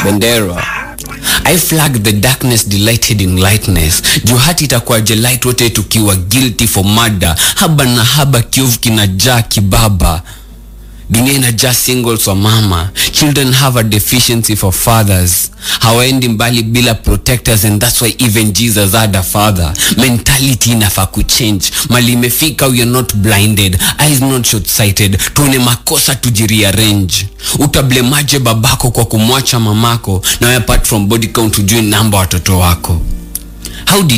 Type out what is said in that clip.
bendera i flag the darkness delighted in lightness juu hati itakuwa jelight wote tukiwa guilty for murder haba na haba kiovu kinajaa kibaba dunia inajaa singles wa mama children have a deficiency for fathers hawaendi mbali bila protectors and that's why even jesus had a father mentality inafaa kuchange mali imefika we are not blinded eyes not short sighted tuone makosa tujirearrange utablemaje babako kwa kumwacha mamako na apart from body count ujue namba watoto wako how did